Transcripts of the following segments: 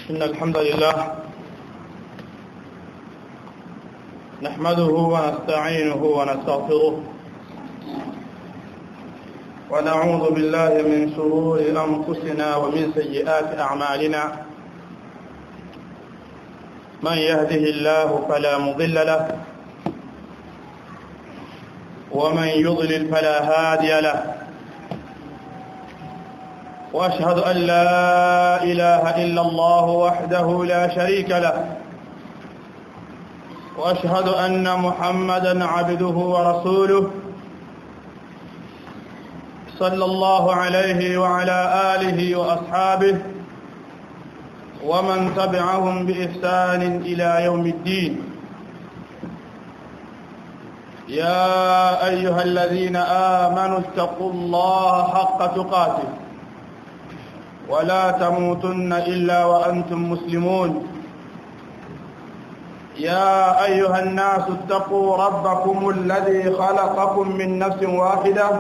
إن الحمد لله نحمده ونستعينه ونستغفره ونعوذ بالله من شرور أنفسنا ومن سيئات أعمالنا من يهده الله فلا مضل له ومن يضلل فلا هادي له واشهد ان لا اله الا الله وحده لا شريك له واشهد ان محمدا عبده ورسوله صلى الله عليه وعلى اله واصحابه ومن تبعهم باحسان الى يوم الدين يا ايها الذين امنوا اتقوا الله حق تقاته ولا تموتن إلا وأنتم مسلمون يا أيها الناس اتقوا ربكم الذي خلقكم من نفس واحدة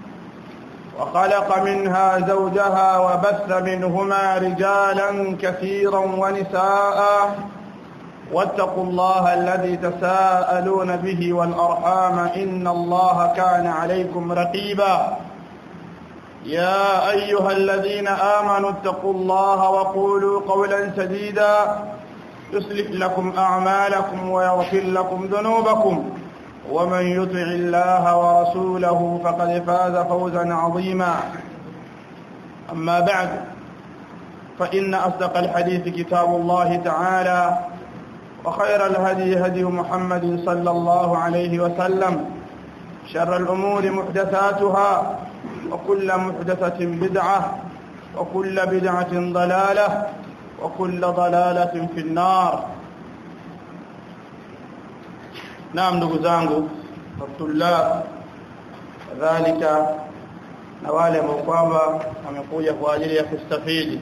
وخلق منها زوجها وبث منهما رجالا كثيرا ونساء واتقوا الله الذي تساءلون به والأرحام إن الله كان عليكم رقيبا يا أيها الذين آمنوا اتقوا الله وقولوا قولا سديدا يصلح لكم أعمالكم ويغفر لكم ذنوبكم ومن يطع الله ورسوله فقد فاز فوزا عظيما أما بعد فإن أصدق الحديث كتاب الله تعالى وخير الهدي هدي محمد صلى الله عليه وسلم شر الأمور محدثاتها وكل محدثة بدعة وكل بدعة ضلالة وكل ضلالة في النار نعم ndugu zangu tulab kadhalika na wale ambao kwamba wamekuja kwa ajili ya kustafidi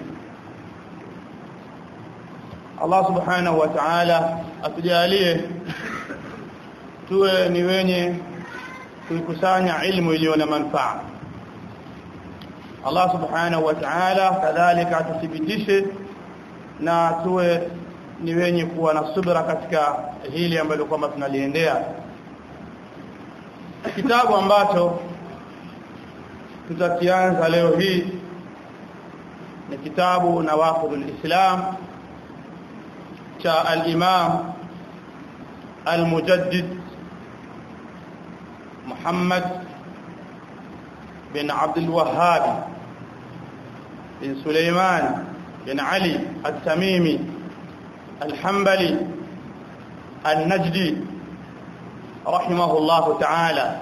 Allah subhanahu wa ta'ala atujalie tuwe ni wenye kuikusanya ilmu iliyo na manufaa Allah subhanahu wa ta'ala kadhalika atuthibitishe na tuwe ni wenye kuwa na subra katika hili ambalo kwamba tunaliendea kitabu ambacho tutakianza leo hii ni kitabu nawaqidul islam cha al-imam al-mujaddid Muhammad بن عبد الوهاب بن سليمان بن علي التميمي الحنبلي النجدي رحمه الله تعالى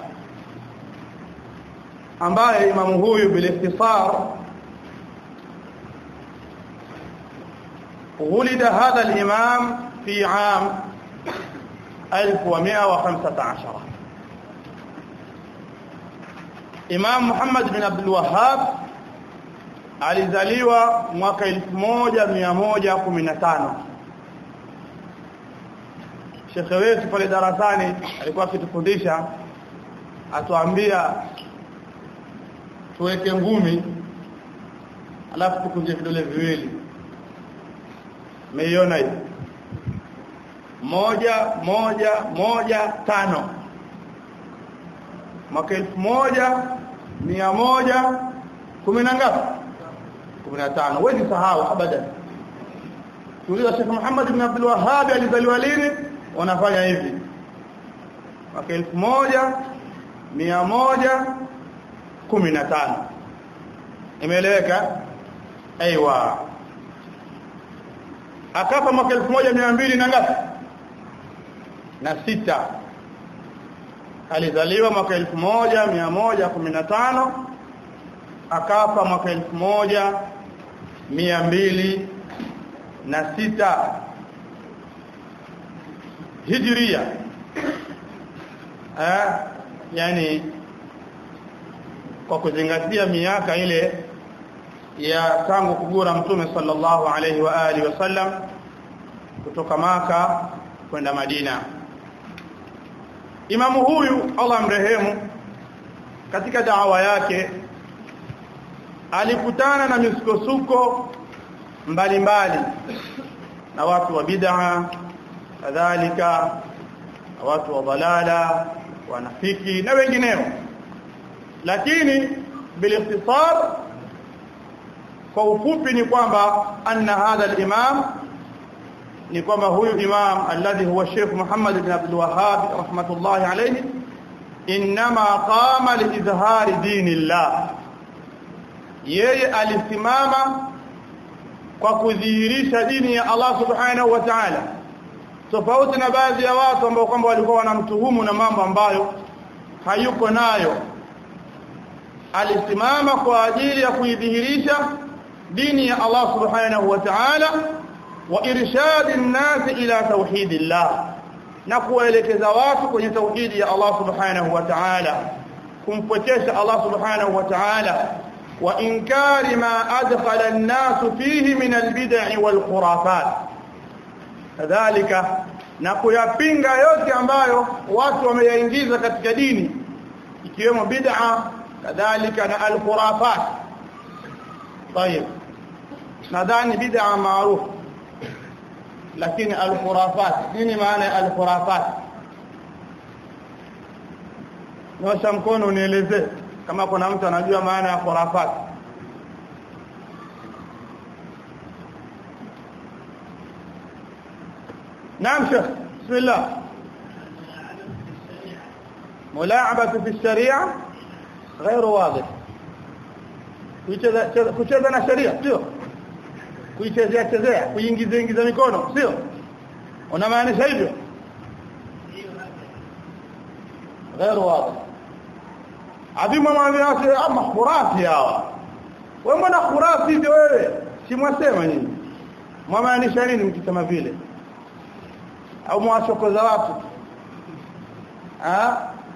ambaye imamu huyu بالاختصار ولد هذا الإمام في عام 1115 Imam Muhammad bin Abdul Wahhab alizaliwa mwaka 1115 Shekhe wetu pale darasani alikuwa akitufundisha atuambia tuweke ngumi alafu tukunje vidole viwili meiona hiyo moja moja moja tano mwaka elfu moja mia moja kumi na ngapi kumi na tano wezi sahau abadan tuuliza Sheikh Muhammad ibn Abdul Wahhab alizaliwa lini wanafanya hivi mwaka elfu moja mia moja kumi na tano imeeleweka aiwa akafa mwaka elfu moja mia mbili na ngapi na sita alizaliwa mwaka 1115 akafa mwaka 1200 na sita hijria eh yani kwa kuzingatia miaka ile ya tangu kugura mtume sallallahu alaihi wa alihi wasallam kutoka maka kwenda Madina Imamu huyu Allah mrehemu katika dawa yake alikutana na misukosuko mbalimbali na watu wa bid'a kadhalika na watu wa dalala wanafiki na wengineo lakini bilikhtisar kwa ufupi ni kwamba anna hadha al-imam ni kwamba huyu imam alladhi huwa Sheikh Muhammad ibn Abdul Wahhab rahmatullahi alayhi inma qama liizhari dinillah yeye alisimama kwa kudhihirisha dini ya Allah subhanahu wa ta'ala tofauti na baadhi ya watu ambao kwamba walikuwa wanamtuhumu na mambo ambayo hayuko nayo alisimama kwa ajili ya kuidhihirisha dini ya Allah subhanahu wa ta'ala wa irshadi an-nas ila tauhidillah na kuwaelekeza watu kwenye tauhidi ya Allah subhanahu wa ta'ala kumpwekesha Allah subhanahu wa ta'ala wa inkari ma adkhala an-nas fihi min al-bid'i wal khurafat kadhalika na kuyapinga yote ambayo watu wameyaingiza katika dini ikiwemo bid'a kadhalika na al-khurafat طيب nadhani bid'a maarufu lakini al-khurafat nini maana ya al-khurafat Nyosha mkono unieleze kama kuna mtu anajua maana ya khurafat نعم شيخ بسم الله ملاعبة في الشريعة غير واضح kucheza na sheria sio kuichezea chezea kuingiza ingiza mikono sio unamaanisha hivyo غير واضح adhimu mwambie ama khurafi hawa wewe mbona khurafi hivyo wewe si mwasema nyinyi mwamaanisha nini mkisema vile au mwachokoza watu ah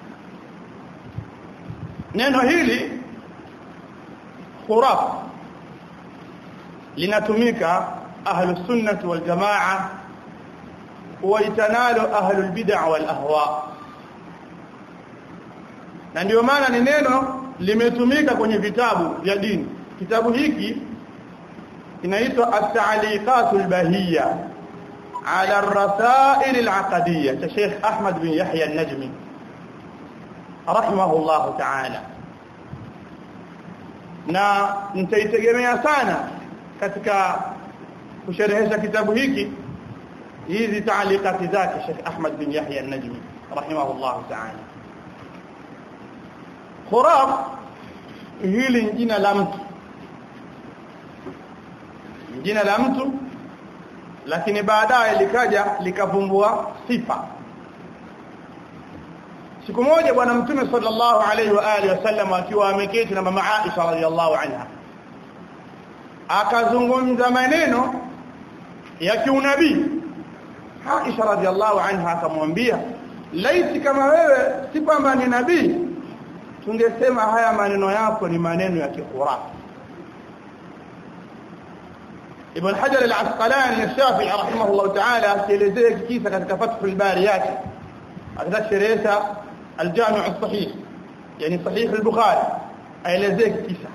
neno hili khuraf linatumika ahlus sunnah wal jamaa waitanalo ahlul bid'ah wal ahwa na ndio maana ni neno limetumika kwenye vitabu vya dini kitabu hiki kinaitwa at-ta'liqatul bahiyya على الرسائل العقدية الشيخ أحمد بن يحيى النجمي رحمه الله تعالى na nitaitegemea sana katika kusherehesha kitabu hiki hizi taalikati zake Sheikh Ahmad bin Yahya an-Najmi rahimahullah ta'ala khuraf hili jina la mtu jina la mtu lakini baadaye likaja likavumbua sifa siku moja bwana mtume sallallahu alaihi wa alihi wasallam akiwa ameketi na mama Aisha radhiallahu anha akazungumza maneno ya kiunabii Aisha radhiallahu anha akamwambia laiti kama wewe si kwamba ni nabii tungesema haya maneno yako ni maneno ya kihurafi Ibn Hajar al-Asqalani al-Shafi'i rahimahullah ta'ala akielezea kisa katika Fathul Bari yake akasherehesha al-Jami' as-Sahih yani Sahih al-Bukhari aelezea kisa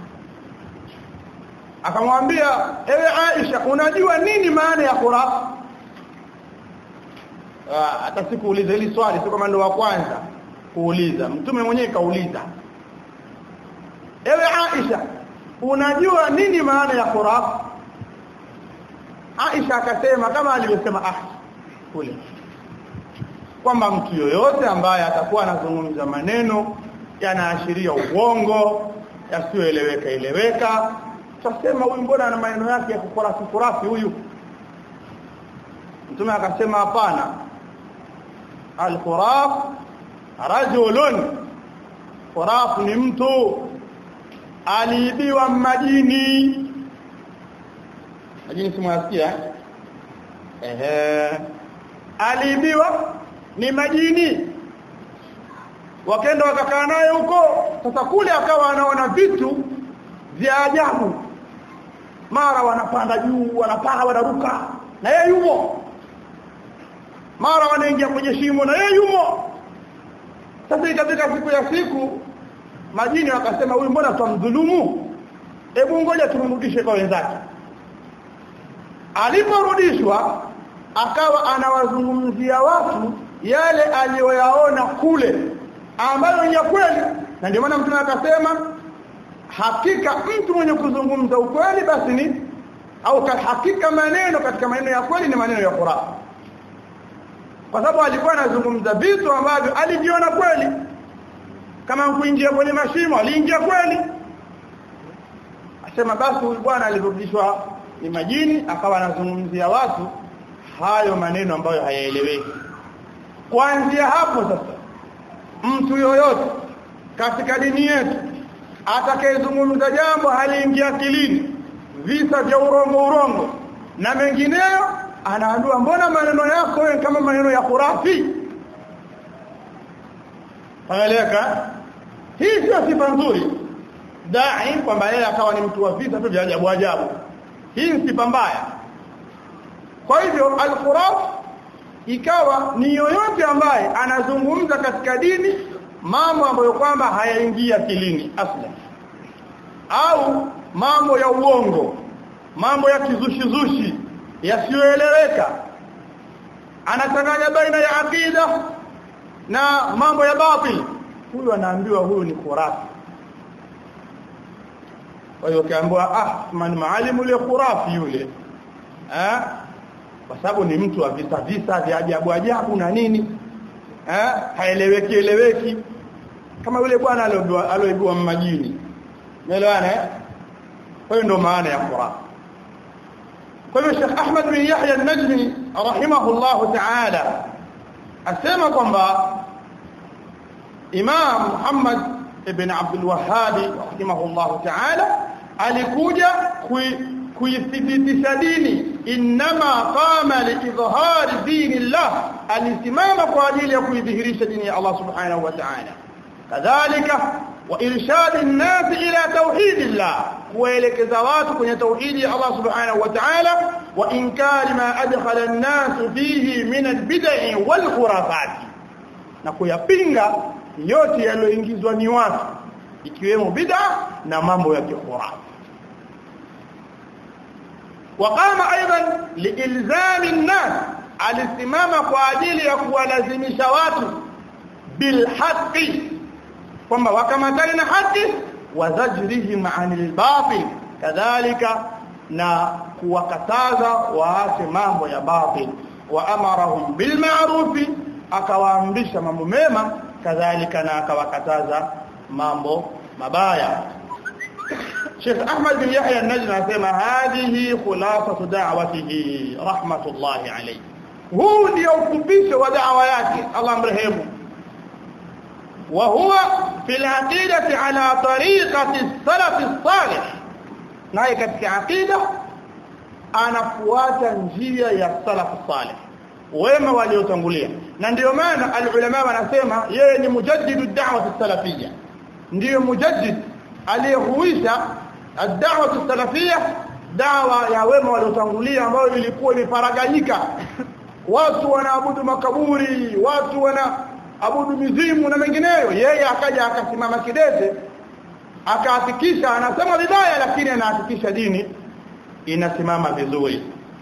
akamwambia ewe Aisha unajua nini maana ya khuraf hata sikuuliza hili swali sio kama ndo wa kwanza kuuliza mtume mwenyewe kauliza ewe Aisha unajua nini maana ya khuraf Aisha akasema kama alivyosema ah kule kwamba mtu yoyote ambaye atakuwa anazungumza maneno yanaashiria uongo yasiyoeleweka eleweka tutasema huyu mbona ana maneno yake ya kukurafi kurafi huyu mtume akasema hapana al-khuraf rajulun khuraf ni mtu aliibiwa majini majini simwasikia ehe aliibiwa ni majini wakaenda wakakaa naye huko sasa kule akawa anaona vitu vya ajabu mara wanapanda juu wanapaa wanaruka na yeye yumo mara wanaingia kwenye shimo na yeye yumo sasa ikafika siku ya siku majini wakasema huyu mbona tumdhulumu hebu ngoja tumrudishe kwa wenzake aliporudishwa akawa anawazungumzia watu yale aliyoyaona kule ambayo ni ya kweli na ndio maana mtume akasema hakika mtu mwenye kuzungumza ukweli basi ni au hakika maneno katika maneno ya kweli ni maneno ya Qur'an kwa sababu alikuwa anazungumza vitu ambavyo aliviona kweli kama kuingia kwenye mashimo aliingia kweli asema basi huyu bwana alirudishwa ni majini akawa anazungumzia watu hayo maneno ambayo hayaeleweki kuanzia hapo sasa mtu yoyote katika dini yetu atakayezungumza jambo haliingia akilini visa vya urongo urongo na mengineyo anaambiwa mbona maneno yako wewe kama maneno ya khurafi Anaeleka hii sio sifa nzuri dai kwamba yeye akawa ni mtu wa visa tu vya ajabu ajabu hii ni sifa mbaya kwa hivyo al-khuraf ikawa ni yoyote ambaye anazungumza katika dini mambo ambayo kwamba hayaingia akilini asla au mambo ya uongo mambo ya kizushi-zushi yasiyoeleweka anachanganya baina ya akida na mambo ya batil huyu anaambiwa huyu ni khurafi kwa hiyo kaambiwa ah man maalimu ile khurafi yule eh kwa sababu ni mtu wa visa visa vya ajabu ajabu na nini eh haeleweki eleweki kama yule bwana alioibua majini umeelewana eh kwa hiyo ndio maana ya khurafi kwa hiyo Sheikh Ahmad bin Yahya an-Najmi rahimahullah ta'ala asema kwamba Imam Muhammad ibn Abdul Wahhab rahimahullah ta'ala alikuja kuithibitisha dini inma qama liidhhari dinillah alisimama kwa ajili ya kuidhihirisha dini ya Allah subhanahu wa ta'ala kadhalika wa irshad an-nas ila tauhidillah kuelekeza watu kwenye tauhidi ya Allah subhanahu wa ta'ala wa inkari ma adkhala an-nas fihi min al-bid'i wal khurafat na kuyapinga yote yaliyoingizwa ni watu ikiwemo bid'a na mambo ya kihurafi وقام ايضا لالزام الناس alisimama kwa ajili ya kuwalazimisha watu bilhaqi kwamba wakamatani na haki wazajrihim anil batil kadhalika na kuwakataza waache mambo ya batil wa amarahum bil ma'ruf akawaamrisha mambo mema kadhalika na akawakataza mambo mabaya Sheikh Ahmad bin Yahya an-Najmi anasema hadhihi khulasatu da'watihi rahmatullahi alayhi huu ndio ufupisho wa da'wa yake Allah mrehemu wa huwa fil aqidati ala tariqati as-salaf as-salih naye katika aqida anafuata njia ya salaf salih wema waliotangulia na ndio maana alulama wanasema yeye ni mujaddidu da'wa as-salafiyya ndio mujaddid aliyehuisha ad-da'wa as-salafiyya dawa ya wema waliotangulia ambayo ilikuwa imefaraganyika watu wanaabudu makaburi watu wanaabudu mizimu na mengineyo yeye akaja akasimama kidete akahakikisha anasema vibaya lakini anahakikisha dini inasimama vizuri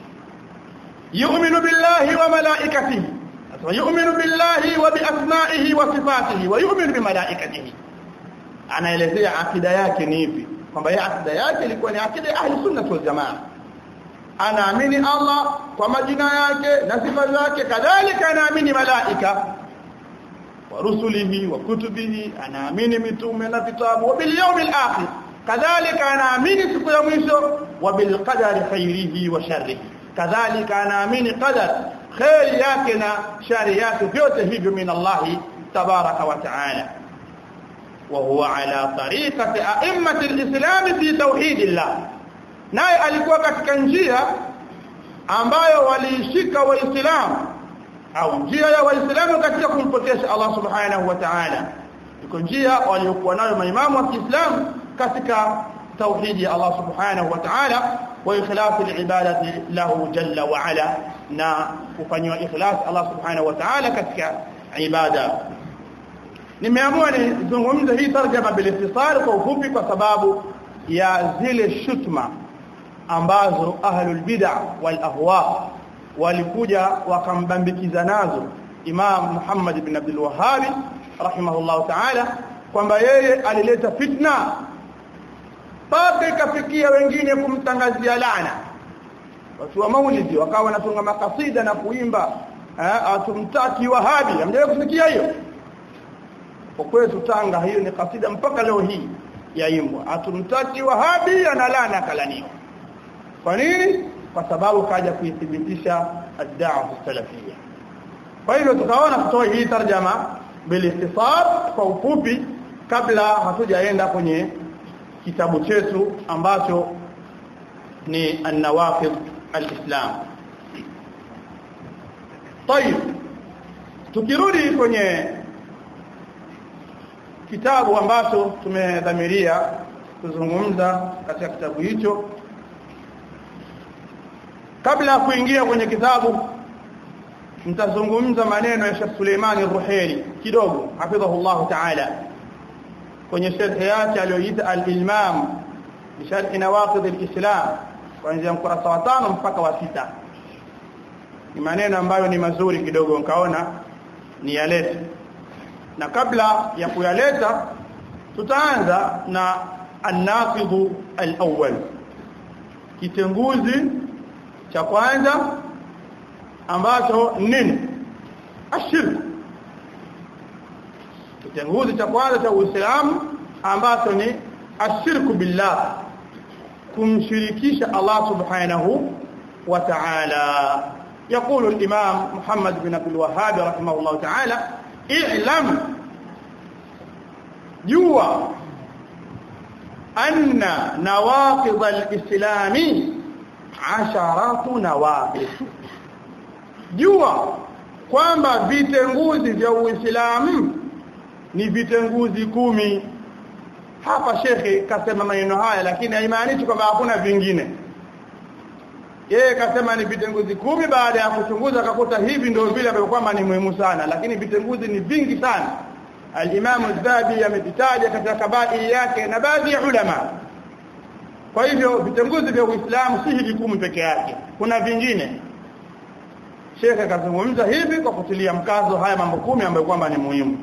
yu'minu billahi wa malaikatihi yu'minu billahi wa biasma'ihi wa sifatihi wa yu'minu bimalaikatihi anaelezea akida yake ni ipi kwamba yeye akida yake ilikuwa ni akida ya ahli sunna wal jamaa anaamini Allah kwa majina yake na sifa zake kadhalika anaamini malaika wa rusulihi wa kutubihi anaamini mitume na vitabu wa bil yawmil akhir kadhalika anaamini siku ya mwisho wa bil qadari khairihi wa sharrihi kadhalika anaamini qadar khairi yake na shari yake vyote hivyo min Allah tabaraka wa taala وهو على طريقة أئمة الإسلام في توحيد الله naye alikuwa katika njia ambayo waliishika waislamu au njia ya waislamu katika kumpokesha Allah subhanahu wa ta'ala iko njia waliokuwa nayo maimamu wa Kiislamu katika tauhidi ya Allah subhanahu wa ta'ala wa ikhlasi al-ibadati lahu jalla wa ala na kufanywa ikhlas Allah subhanahu wa ta'ala katika ibada nimeamua nizungumze hii tarjama bilistisar kwa ufupi kwa sababu ya zile shutma ambazo ahlul bid'ah wal ahwa walikuja wakambambikiza nazo Imam Muhammad ibn Abdul Wahhab rahimahullah ta'ala kwamba yeye alileta fitna mpaka ikafikia wengine kumtangazia laana watu wa maulidi wakawa wanatunga makasida na kuimba atumtaki wahabi hamjawahi kusikia hiyo kwa kwetu Tanga hiyo ni kasida mpaka leo hii yaimbwa atumtaki wahabi analana kalaniwa kwa nini kwa sababu kaja kuithibitisha ad-da'wa salafia kwa hivyo tukaona tutoe hii tarjama bilistisab kwa ufupi kabla hatujaenda kwenye kitabu chetu ambacho ni an-nawaqid al-islam طيب tukirudi kwenye kitabu ambacho tumedhamiria kuzungumza katika kitabu hicho kabla ya kuingia kwenye kitabu nitazungumza maneno ya Sheikh Suleiman Ruhaili kidogo hafidhahullah ta'ala kwenye sharhi yake aliyoita al-ilmam bisharh nawaqid al-islam kuanzia mkurasa wa tano mpaka wa sita ni maneno ambayo ni mazuri kidogo nikaona ni yalete na kabla ya kuyaleta tutaanza na an-naqid al-awwal kitenguzi cha kwanza ambacho nini ashirk kitenguzi cha kwanza cha Uislamu ambacho ni ashirku billah kumshirikisha Allah subhanahu wa ta'ala يقول الإمام محمد بن عبد الوهاب رحمه الله تعالى اعلم جوا أن نواقض الإسلام عشرات نواقض jua kwamba vitenguzi vya Uislamu ni vitenguzi kumi hapa shekhe kasema maneno haya lakini haimaanishi kwamba hakuna vingine yeye kasema ni vitenguzi kumi baada ya kuchunguza akakuta hivi ndio vile ambavyo kwamba ni muhimu sana lakini vitenguzi ni vingi sana al-Imam Az-Zabi amevitaja katika kabai yake na baadhi ya ulama kwa hivyo vitenguzi vya Uislamu si hivi kumi peke yake kuna vingine Sheikh akazungumza hivi kwa kutilia mkazo haya mambo kumi ambayo kwamba ni muhimu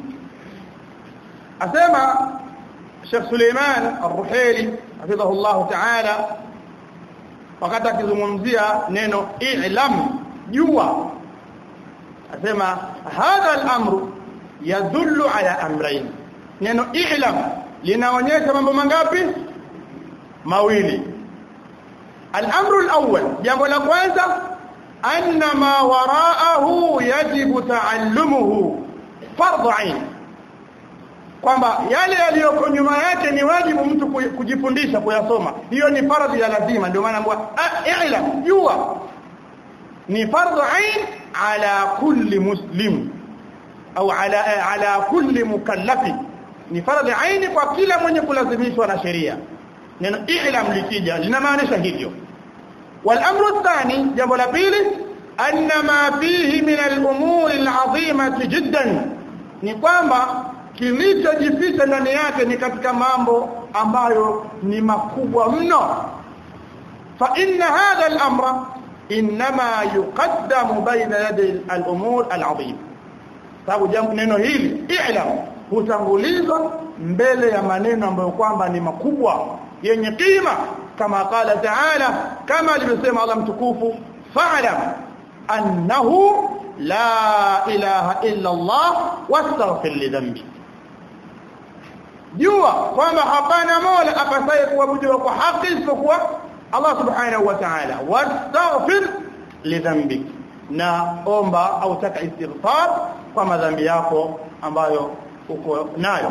asema Sheikh Suleiman Ar-Ruhaili hafidhahullah ta'ala wakati akizungumzia neno i'lam jua asema hadha al-amru yadullu ala amrayn neno i'lam linaonyesha mambo mangapi mawili al-amru al-awwal jambo la kwanza anna ma wara'ahu yajibu ta'allumuhu fardhu 'ain kwamba yale yaliyoko nyuma yake ni wajibu mtu kujifundisha kuyasoma hiyo ni fardhi ya lazima ndio maana mbwa i'lam jua ni fardhu 'ain ala kulli muslim au ala ala kulli mukallafi ni fardhi 'ain kwa kila mwenye kulazimishwa na sheria neno i'lam likija linamaanisha hivyo والامر الثاني jambo la pili anna ma fihi min al-umur al-'azimah jiddan ni kwamba kilichojificha ndani yake ni katika mambo ambayo ni makubwa mno fa inna hadha al-amra inma yuqaddamu bayna yaday al-umur al-'azim sababu jambo neno hili i'lam hutangulizwa mbele ya maneno ambayo kwamba ni makubwa yenye kima kama qala ta'ala kama alivyosema Allah mtukufu fa'lam annahu la ilaha illa Allah wastaghfir li dhanbi jua kwamba hapana mola apasaye kuabudiwa kwa haki isipokuwa Allah subhanahu wa ta'ala wastaghfir li dhanbi na omba au taka istighfar kwa madhambi yako ambayo uko nayo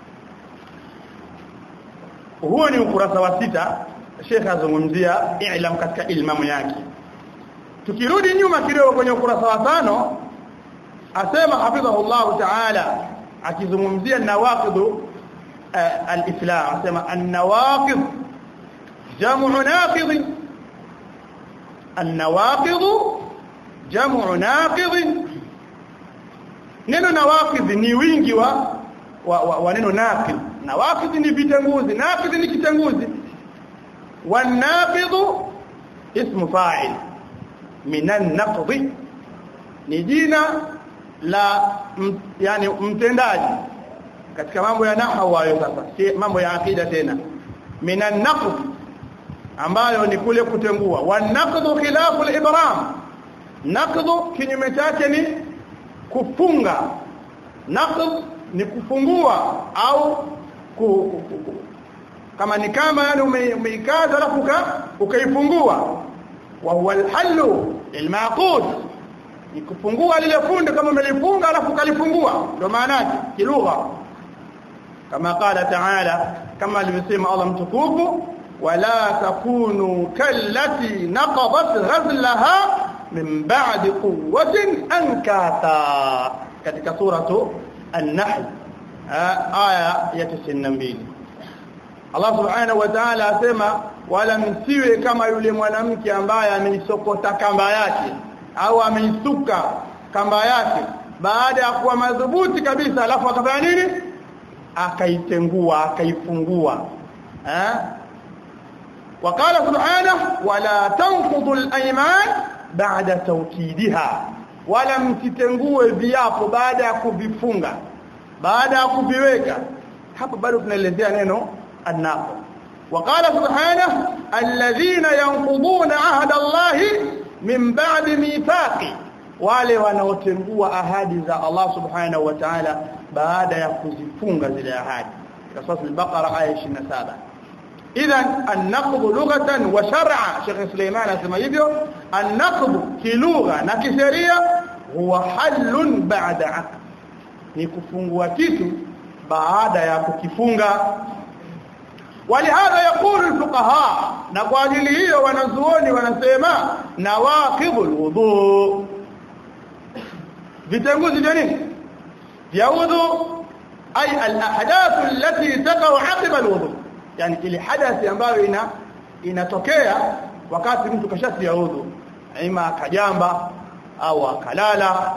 huo ni ukurasa wa sita Sheikh azungumzia i'lam katika ilmamu yake tukirudi nyuma kidogo kwenye ukurasa wa tano asema hafidhahullah ta'ala akizungumzia nawaqid al-islam asema an-nawaqid jam'u naqid an-nawaqid jam'u naqid neno nawaqid ni wingi wa wa, wa, wa neno naqid nawaqid ni vitenguzi naqid ni kitenguzi والناقض ismu fa'il minan naqdi ni jina la m, yani mtendaji katika mambo ya nahwu hayo sasa si mambo ya akida tena minan naqd ambayo ni kule kutengua wa naqdu khilafu al-ibram naqdu kinyume chake ni kufunga naqd ni kufungua au ku, ku, ku, kama ni kama yani umeikaza alafu ukaifungua wa huwa al-hallu al-maqud ni kufungua lile funde kama umelifunga alafu kalifungua ndio maana yake kilugha kama qala ta'ala kama alivyosema Allah mtukufu wala takunu kallati naqadat ghazlaha min ba'di quwwatin ankata katika suratu an-nahl aya ya 92 Allah subhanahu wa ta'ala asema wala msiwe kama yule mwanamke ambaye ameisokota kamba yake au ameisuka kamba yake baada ya kuwa madhubuti kabisa alafu akafanya nini akaitengua akaifungua eh وقال سبحانه ولا تنقضوا الايمان بعد توكيدها wala msitengue viapo baada ya kuvifunga baada ya kuviweka hapa bado tunaelezea neno annaqo وقال سبحانه الذين ينقضون عهد الله من بعد ميثاقه wale wanaotengua ahadi za Allah subhanahu wa ta'ala baada ya kuzifunga zile ahadi katika sura al-Baqara aya 27 idhan an-naqd lughatan wa shar'a Sheikh Suleiman anasema hivyo an-naqd kilugha na kisheria huwa halun ba'da aqd ni kufungua kitu baada ya kukifunga ولهذا يقول الفقهاء na kwa ajili hiyo wanazuoni wanasema nawaqidul wudu vitenguzi vya nini vya udhu ay al ahdath allati taqa'u 'aqiba al wudu yani ile hadathi ambayo ina inatokea wakati mtu kashatia udhu ima akajamba au akalala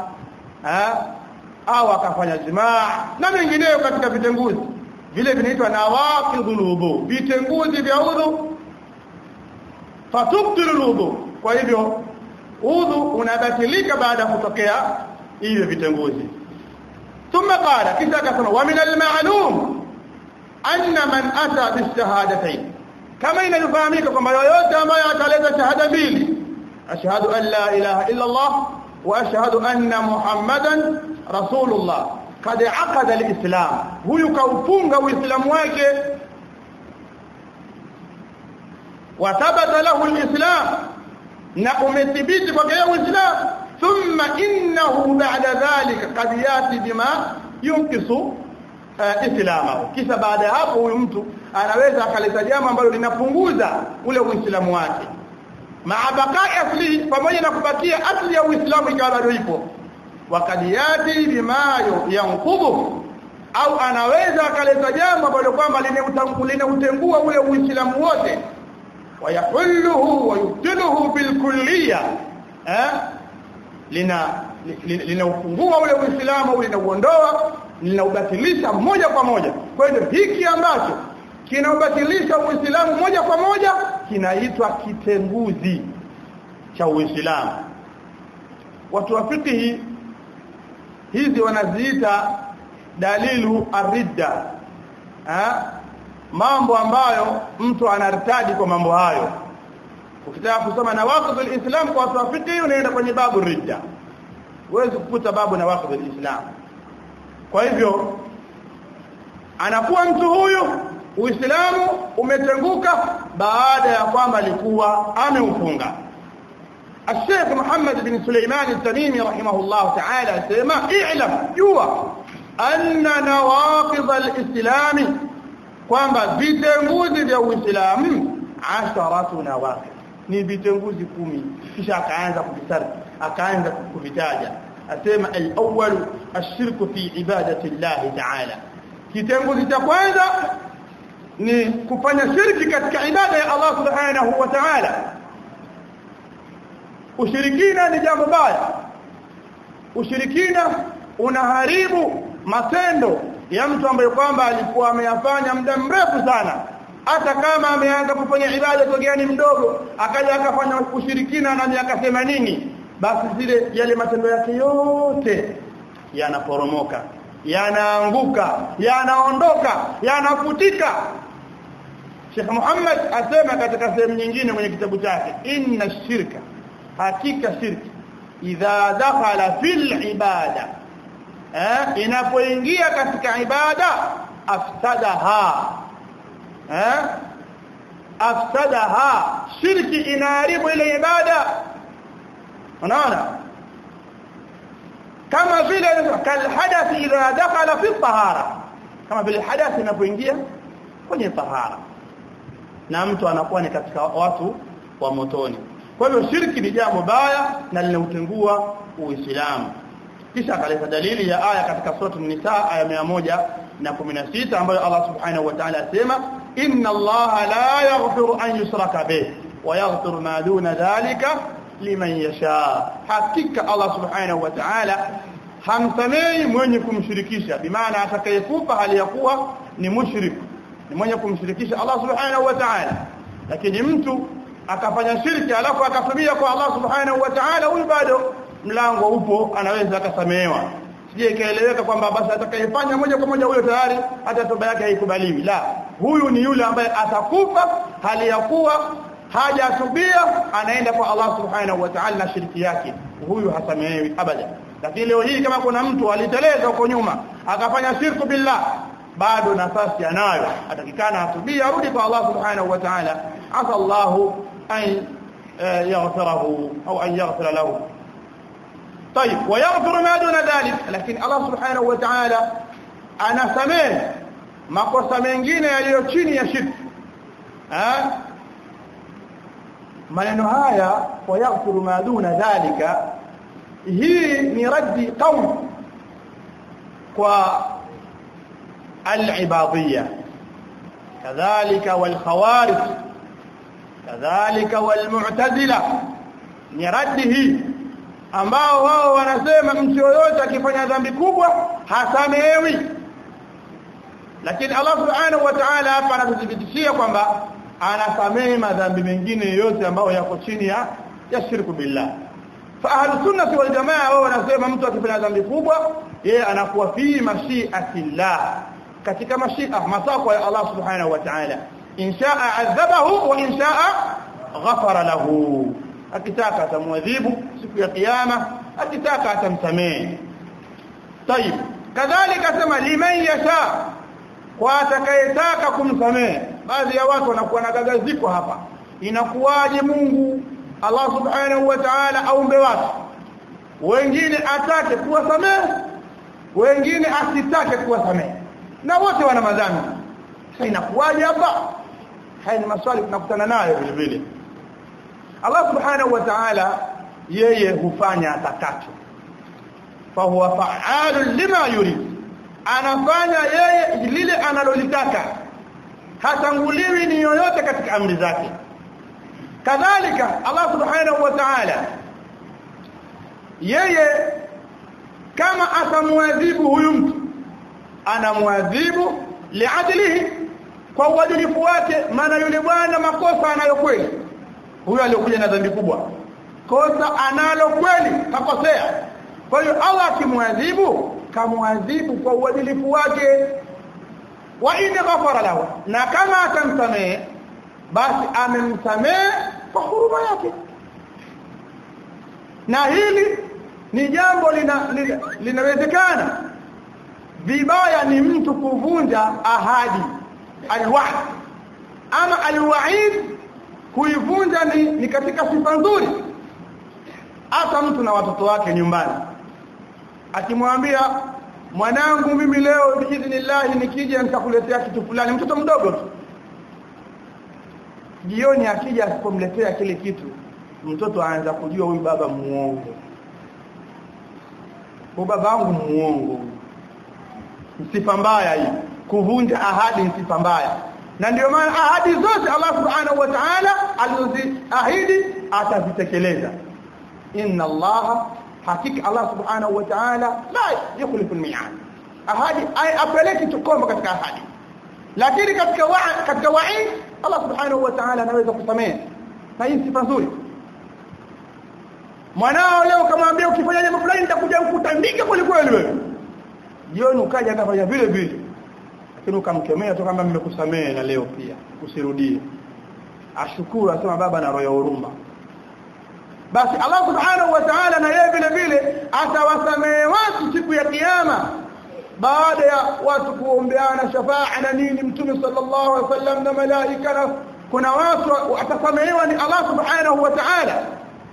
au akafanya jimaa na mengineyo katika vitenguzi vile vinaitwa nawaqidul wudu vitenguzi vya udhu fatubtilu wudu kwa hivyo udhu unabatilika baada ya kutokea hivyo vitenguzi thumma qala kisha akasema wa min al-ma'lum anna man ata bishahadatayn kama inafahamika kwamba yoyote ambaye ataleta shahada mbili ashhadu an la ilaha illa Allah wa ashhadu anna muhammadan rasulullah kad aqada al-islam huyu kaufunga uislamu wake wa thabata lahu al-islam na umethibiti kwake uislamu thumma innahu ba'da dhalika qad yati bima yunqisu islamahu kisha baada ya hapo huyu mtu anaweza akaleta jambo ambalo linapunguza ule uislamu wake maa bakai asli pamoja na kubakia asli ya uislamu ikawa bado ipo wakadiyati bima yanqubu au anaweza akaleta jambo ambalo kwamba linautengua ule uislamu wote wayahulluhu wayubtiluhu bilkulliya eh lina linaufungua ule uislamu linauondoa linaubatilisha moja kwa moja kwa hiyo hiki ambacho kinaubatilisha uislamu moja kwa moja kinaitwa kitenguzi cha uislamu watu wa fikihi hizi wanaziita dalilu aridda mambo ambayo mtu anartadi kwa mambo hayo ukitaka kusoma na waqtul islam kwa watu wa fikihi unaenda kwenye babu ridda huwezi kukuta babu na waqtul islam kwa hivyo anakuwa mtu huyu uislamu umetenguka baada ya kwamba alikuwa ameufunga الشيخ محمد بن سليمان التميمي رحمه الله تعالى سيما اعلم جوا أن نواقض الإسلام kwamba vitenguzi vya Uislamu asharatu nawaqid ni vitenguzi kumi kisha akaanza kuvisari akaanza kuvitaja asema al-awwal ash-shirku fi ibadati Allah ta'ala kitenguzi cha kwanza ni kufanya shirki katika ibada ya Allah subhanahu wa ta'ala ushirikina ni jambo baya ushirikina unaharibu matendo ya mtu ambaye kwamba alikuwa ameyafanya muda mrefu sana hata kama ameanza kufanya ibada tokea ni mdogo akaja akafanya ushirikina na miaka 80 basi zile yale matendo yake yote yanaporomoka yanaanguka yanaondoka yanafutika Sheikh Muhammad asema katika sehemu nyingine kwenye kitabu chake inna shirka hakika shirki idha dakhala fil ibada eh inapoingia katika ibada afsadaha eh afsadaha shirki inaharibu ile ibada unaona kama vile kal hadath idha dakhala fi tahara kama vile hadath inapoingia kwenye tahara na mtu anakuwa ni katika watu wa motoni kwa hivyo shirki ni jambo baya na linautengua uislamu kisha akaleta dalili ya aya katika sura an-nisa aya 116 ambayo Allah subhanahu wa ta'ala asema inna Allah la yaghfiru an yushraka bih wa yaghfiru ma duna dhalika liman yasha hakika Allah subhanahu wa ta'ala hamsamei mwenye kumshirikisha bimaana atakayekufa hali ya kuwa ni mushrik ni mwenye kumshirikisha Allah subhanahu wa ta'ala lakini mtu akafanya shirki alafu akasubia kwa Allah subhanahu wa ta'ala huyu bado mlango upo anaweza akasamehewa sije ikaeleweka kwamba basi atakayefanya moja kwa moja huyo tayari hata toba yake haikubaliwi la huyu ni yule ambaye atakufa hali ya kuwa hajatubia anaenda kwa Allah subhanahu wa ta'ala na shirki yake huyu hasamehewi abada lakini leo hii kama kuna mtu aliteleza huko nyuma akafanya shirku billah bado nafasi anayo atakikana atubia arudi kwa Allah subhanahu wa ta'ala asa Allah an yaghfirahu au an yaghfira lahu طيب ويغفر ما دون ذلك لكن الله سبحانه وتعالى anasamehe makosa mengine yaliyo chini ya shirki eh maneno haya wayaghfiru ma duna dhalika hii ni raddi qawl kwa al-ibadiyya kadhalika wal khawarij kadhalika wal mu'tazila ni raddi hii ambao wao wanasema mtu yoyote akifanya dhambi kubwa hasamehewi lakini Allah subhanahu wa ta'ala hapa anatuthibitishia kwamba anasamehe madhambi mengine yote ambayo yako chini ya ya shirku billah fa ahlus sunnah wal jamaa wao wanasema mtu akifanya dhambi kubwa yeye anakuwa fi mashiatillah katika mashia matakwa ya Allah subhanahu wa ta'ala inshaa adhabahu wa inshaa ghafara lahu akitaka atamwadhibu siku ya kiyama akitaka atamsamehe طيب kadhalika sema liman yasha kwa atakayetaka kumsamehe baadhi ya watu wanakuwa na gagaziko hapa inakuwaje Mungu Allah subhanahu wa ta'ala aumbe watu wengine atake kuwasamehe wengine asitake kuwasamehe na wote wana madhambi sasa inakuwaje hapa haya ni maswali tunakutana nayo vile vile Allah subhanahu wa ta'ala yeye hufanya atakacho fa huwa fa'alun lima yurid anafanya yeye lile analolitaka hatanguliwi ni yoyote katika amri zake kadhalika Allah subhanahu wa ta'ala yeye kama atamwadhibu huyu mtu anamwadhibu liadlihi kwa uadilifu wake maana yule bwana makosa anayo kweli huyo aliyokuja na dhambi kubwa kosa analo kweli kakosea kwa hiyo Allah akimwadhibu kamwadhibu kwa uadilifu wake wa in ghafara lahu na kama atamsamehe basi amemsamehe kwa huruma yake na hili ni jambo linawezekana lina, lina vibaya ni mtu kuvunja ahadi alwa'd ama alwa'id kuivunja ni, ni katika sifa nzuri hata mtu na watoto wake nyumbani akimwambia mwanangu mimi leo biidhnillah nikija nitakuletea kitu fulani mtoto mdogo tu jioni akija asipomletea kile kitu mtoto aanza kujua huyu baba muongo huyu baba wangu muongo sifa mbaya hii kuvunja ahadi ni sifa mbaya na ndio maana ahadi zote Allah subhanahu wa ta'ala alizoziahidi atazitekeleza inna Allah hakika Allah subhanahu wa ta'ala la yukhlifu al-mi'ad ahadi ay apeleki tukomba katika ahadi lakini katika wa, katika waid Allah subhanahu wa ta'ala anaweza kusamehe na hii sifa nzuri mwanao leo kamwambia ukifanya jambo fulani nitakuja kukutandika kweli kweli wewe jioni ukaja akafanya vile vile lakini ukamkemea tu kama mmekusamehe na leo pia usirudie ashukuru asema baba na roho ya huruma basi Allah subhanahu wa ta'ala na yeye vile vile atawasamehe watu siku ya kiyama baada ya watu kuombeana shafaa na nini mtume sallallahu alaihi wasallam na malaika na kuna watu atasamehewa ni Allah subhanahu wa ta'ala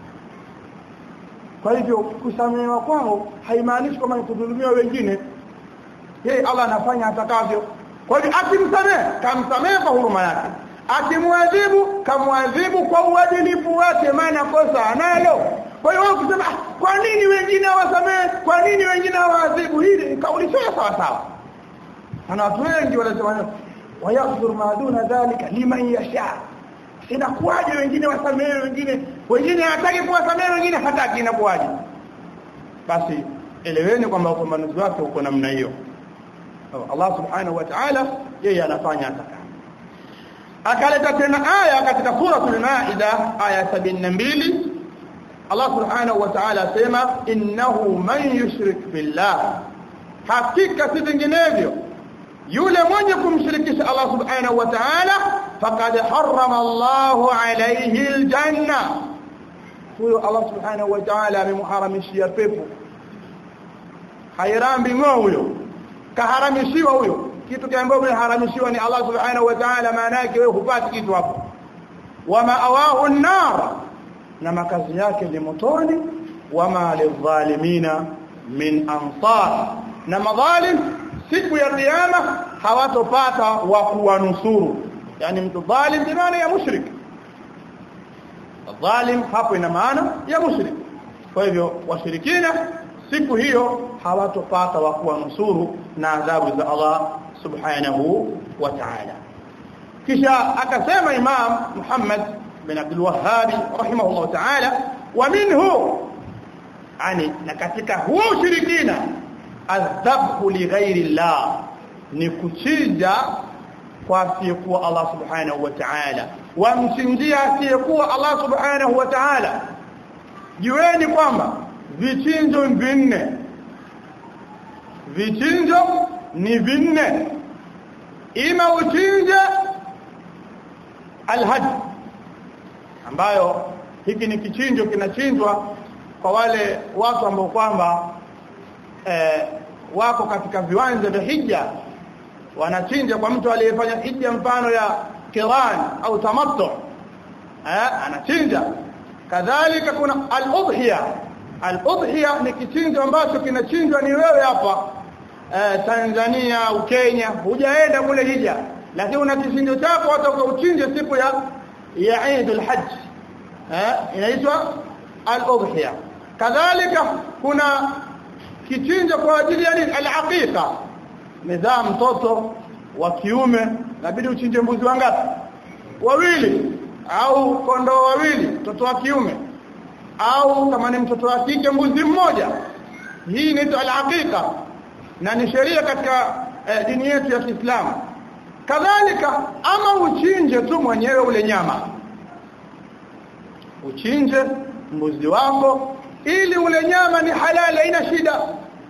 kwa hivyo kusamehewa kwao haimaanishi kwamba kudhulumiwa wengine yeye Allah anafanya atakavyo kwa hivyo akimsamehe kamsamehe kwa huruma yake akimwadhibu kamwadhibu kwa uadilifu wake maana kosa analo kwa hiyo ukisema kwa nini wengine hawasamehe kwa nini wengine hawaadhibu hili kauli sio sawa sawa na watu wengi wanasema wayaghfir ma duna dhalika liman yasha inakuwaje wengine wasamehe wengine wengine hataki kuwasamehe wengine hataki inakuwaje basi eleweni kwamba upambanuzi wake uko namna hiyo Allah subhanahu wa ta'ala yeye anafanya ataka akaleta tena aya katika suratul maida aya 72 Allah subhanahu wa ta'ala asema innahu man yushrik billah hakika si vinginevyo yule mwenye kumshirikisha Allah subhanahu wa ta'ala faqad harrama Allahu alayhi aljanna huyo Allah subhanahu wa ta'ala amemharamishia pepo hairambi ngo huyo kaharamishiwa huyo kitu kiambacho kimeharamishiwa ni Allah subhanahu wa ta'ala maana yake wewe hupati kitu hapo wama awahu an-nar na makazi yake ni motoni wama lidhalimina min ansar na madhalim siku ya kiyama hawatopata wa kuwanusuru yani mtu dhalim bi maana ya mushrik dhalim hapo ina maana ya mushrik kwa hivyo washirikina siku hiyo hawatopata wa kuwanusuru na adhabu za Allah subhanahu wa ta'ala kisha akasema imam Muhammad bin Abdul Wahhab rahimahullah ta'ala wa minhu ani na katika huo ushirikina adhabhu li ghairi Allah ni kuchinja kwa asiyekuwa Allah subhanahu wa ta'ala wamchinjia asiyekuwa Allah subhanahu wa ta'ala jueni kwamba vichinjo vinne vichinjo ni vinne ima uchinje alhaj ambayo hiki ni kichinjo kinachinjwa kwa wale watu ambao kwamba eh, wako katika viwanja vya hija wanachinja kwa mtu aliyefanya hija mfano ya kiran au tamattu eh, anachinja kadhalika kuna al-udhiya al-udhiya ni kichinjo ambacho kinachinjwa ni wewe hapa eh, Tanzania au Kenya hujaenda kule hija lakini una kichinjo chako hata ukauchinje siku ya ya Eid al-Hajj eh inaitwa al-udhiya kadhalika kuna kichinjo kwa ajili ya nini al-aqiqa mezaa mtoto wa kiume inabidi uchinje mbuzi wangapi wawili au kondoo wawili mtoto wa kiume au kama ni mtoto wa kike mbuzi mmoja hii inaitwa al-aqiqa na ni sheria katika eh, dini yetu ya Kiislamu kadhalika ama uchinje tu mwenyewe ule nyama uchinje mbuzi wako ili ule nyama ni halali haina shida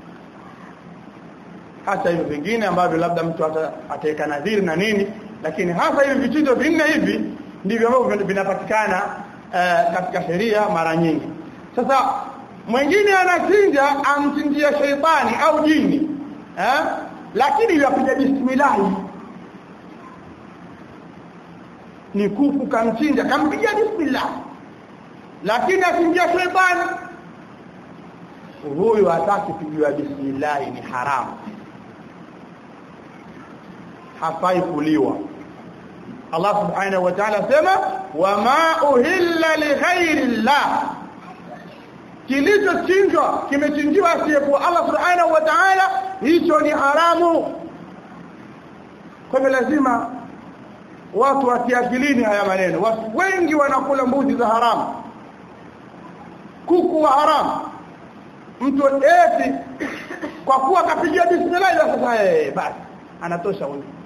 hata hivyo vingine ambavyo labda mtu ataweka nadhiri na nini lakini hasa hivi vichinjo vinne hivi ndivyo ambavyo vinapatikana uh, katika sheria mara nyingi sasa mwingine anachinja amchinjia sheitani au jini eh lakini yapiga bismillah ni kuku kamchinja kampiga bismillah lakini achinjia sheitani huyu hataki kupigiwa bismillah ni haramu hafai kuliwa Allah subhanahu wa ta'ala sema wama uhilla li ghairi Allah kilichochinjwa kimechinjiwa asiyekuwa Allah subhanahu wa ta'ala hicho ni haramu kwa hivyo lazima watu watiakilini haya maneno watu wengi wanakula mbuzi za haramu kuku wa haramu mtu eti kwa kuwa kapigia bismillah sasa eh basi anatosha huyo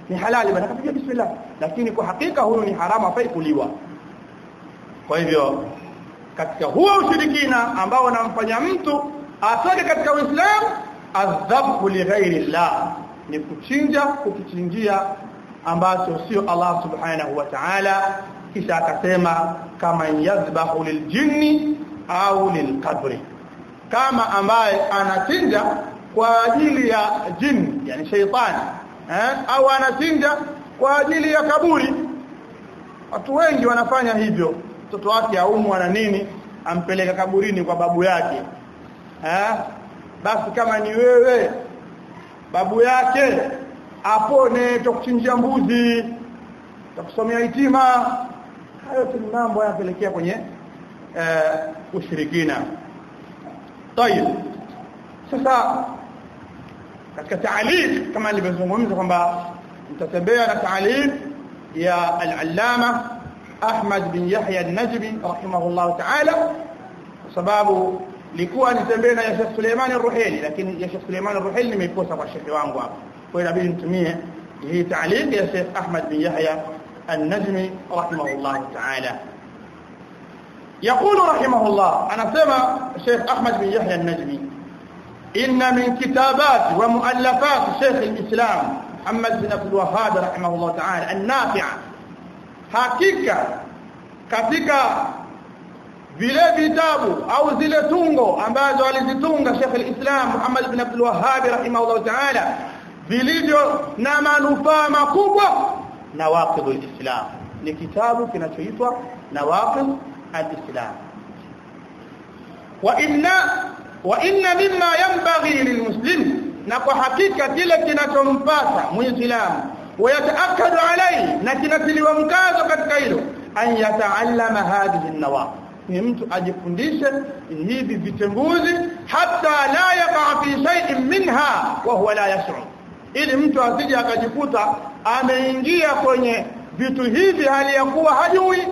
ni halali bana kapiga bismillah lakini kwa hakika huyu ni haramu afai kuliwa kwa hivyo katika huo ushirikina ambao unamfanya mtu atoke katika Uislamu adhabu li ghairi llah ni kuchinja kukichinjia ambacho sio Allah subhanahu wa ta'ala kisha akasema kama yazbahu liljinni au lilqabri kama ambaye anachinja kwa ajili ya jini yani sheitani eh au anachinja kwa ajili ya kaburi watu wengi wanafanya hivyo mtoto wake aumwa na nini ampeleka kaburini kwa babu yake eh basi kama ni wewe babu yake apone tukuchinjia mbuzi tukusomea hitima hayo tu mambo yanapelekea kwenye eh, ushirikina طيب sasa katika taalif kama nilivyozungumza kwamba mtatembea na taalif ya al-allama Ahmad bin Yahya an-Najmi rahimahullah ta'ala kwa sababu likuwa nitembee na Sheikh Suleiman ar-Ruhaili lakini ya Sheikh Suleiman ar-Ruhaili nimeikosa kwa shekhi wangu hapa kwa hiyo inabidi nitumie hii taalif ya Sheikh Ahmad bin Yahya an-Najmi rahimahullah ta'ala يقول رحمه الله أنا سمع الشيخ أحمد بن يحيى النجمي إن من كتابات ومؤلفات شيخ الإسلام محمد بن عبد الوهاب رحمه الله تعالى النافعة hakika katika vile vitabu au zile tungo ambazo alizitunga Sheikh al-Islam Muhammad ibn Abdul Wahhab rahimahullah ta'ala vilivyo na manufaa makubwa nawaqidul Islam ni kitabu kinachoitwa nawaqid al-Islam wa inna wa inna mimma yanbaghi lilmuslim na kwa hakika kile kinachompasa muislamu ويتاكد عليه na kinatiliwa mkazo katika hilo an yataallama hadhihi an-nawaqid ni mtu ajifundishe hivi vitenguzi hata la yaqa fi shay'in minha wa huwa la yash'ur ili mtu asije akajikuta ameingia kwenye vitu hivi hali ya kuwa hajui